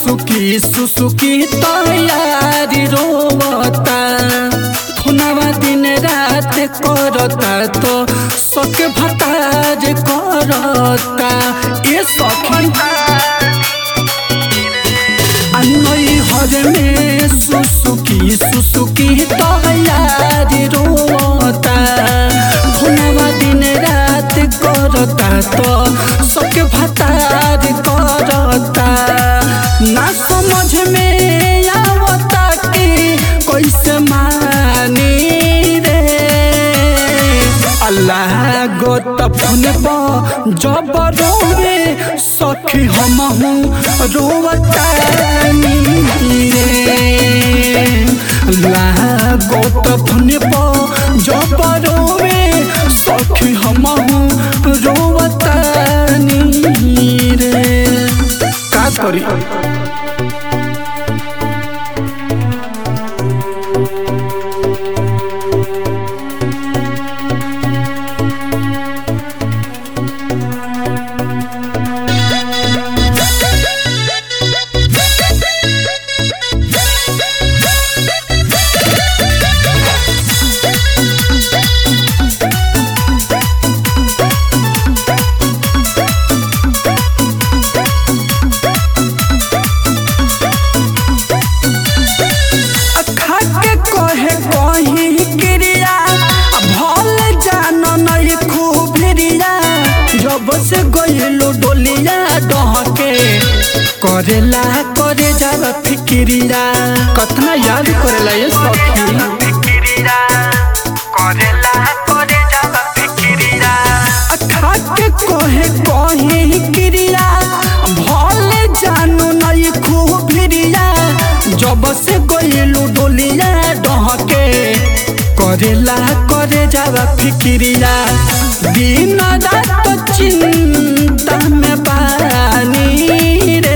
सुसुकी सुसुकी तैयारी रोवता खुनावा दिन रात करता तो सक भतार करता ये सखी अन्नई हर में सुसुकी सुसुकी तैयारी रोता खुनावा दिन रात करता तो सक भतार करता ना समझ में आवता कि कैसे मानी रे अल्लाह गो तफन प जब रोवे सखी हम हूँ रोवतानी रे अल्लाह गो तफन प जब रोवे सखी हम हूँ रोवतानी रे का करी खाके कहे कही क्रिया भल जान नहीं खूबिरिया जब से गइलो डोलिया डहके करेला करे जावा फिक्रिया कतना याद करेला ये सखी खाके कहे कही क्रिया भल जानू नहीं खूबिरिया जब से गइलू डोलिया डहके करेला करे जावा फिक्रिया दिन रात चिंता में बानी रे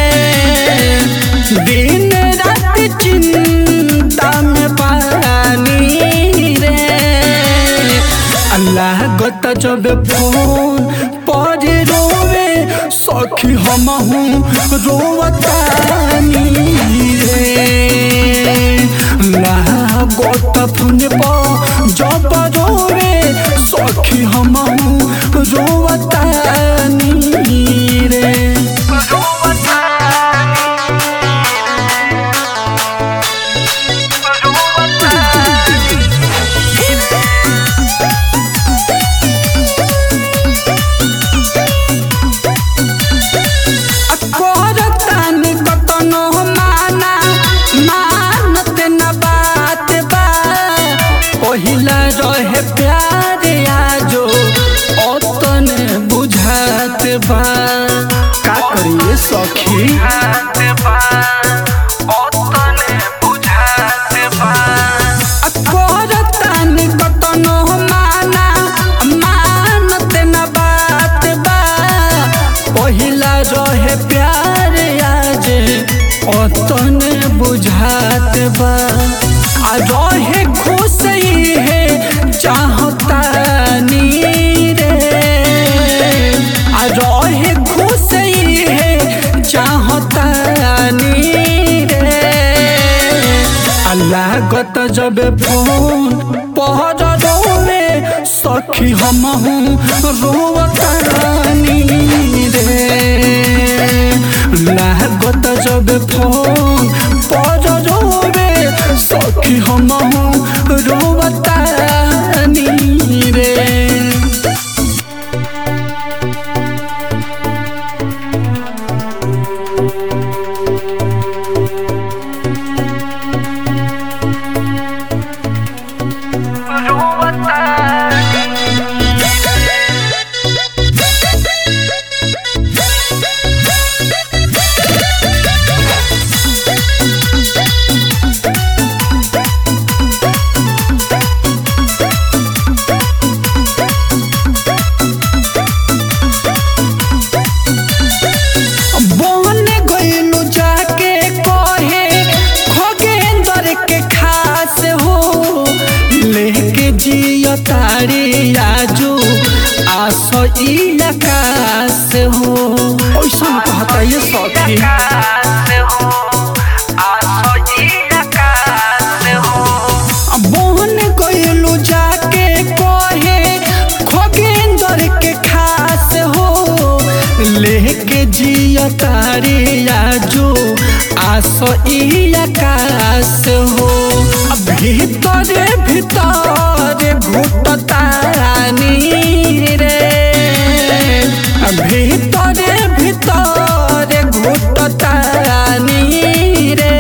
दिन रात चिंता में बानी रे अल्लाह गत जब फोन पर रोवे सखी हम हूँ रोवतानी रे अल्लाह गत फोन पर जब रोवे सखी हम हूँ रोवतानी रे करतानी कतनो माना मानत न बात बा पहिला रहे प्यार आजो ओतन बुझात बा का करिए सखी करतानी कतनो माना मानत न बात बा पहिला रहे प्यार आज ओतन बुझात बा आ रहे खुश ही है चाहता नी रे आ रहे खुश ही है चाहता नी रे अल्लाह गत जब फोन पहर रोवे सखी हम हूँ रोवतानी रे अल्लाह गत जब फोन पर रोवे सखी हम हूँ रोवतानी रे बन गइलू जाके कहे खगेंदर के खास हो लेके जियो तारी आजू आस ई आकाश हो ऐसा कहता ये सखी बोन गइलू जाके कहे खोगेंदर के खास हो लेके जिया तारे आजो आस ई आकाश हो भीतरे भीतर घुटतानी रे भीतरे भीतर घुटतानी रे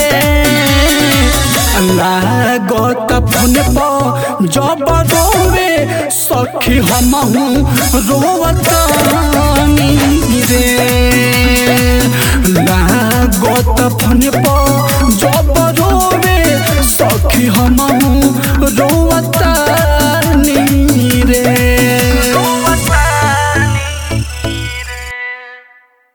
लागत फोन पर जब रोवे सखी हमहू रोवतानी रे लागत फोन पर